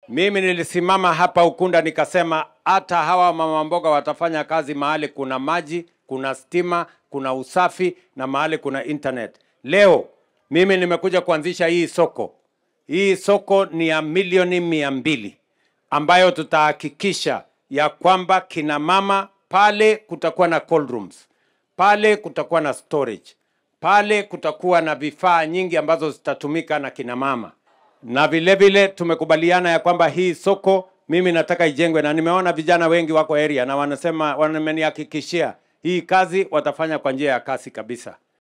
Mimi nilisimama hapa Ukunda nikasema hata hawa mama mboga watafanya kazi mahali kuna maji, kuna stima, kuna usafi na mahali kuna internet. Leo mimi nimekuja kuanzisha hii soko. Hii soko ni ya milioni mia mbili ambayo tutahakikisha ya kwamba kina mama pale kutakuwa na cold rooms, pale kutakuwa na storage, pale kutakuwa na vifaa nyingi ambazo zitatumika na kina mama na vile vile tumekubaliana ya kwamba hii soko mimi nataka ijengwe, na nimeona vijana wengi wako area na wanasema, wamenihakikishia hii kazi watafanya kwa njia ya kasi kabisa.